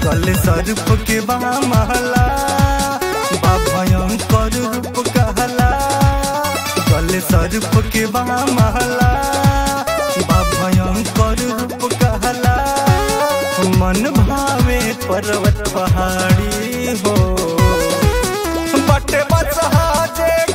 गले सरूप के बा महला बा भयंकर रूप कहला गले सरूप के बा महला बा भयंकर रूप कहला मन भावे पर्वत पहाड़ी हो बटे बसहा जे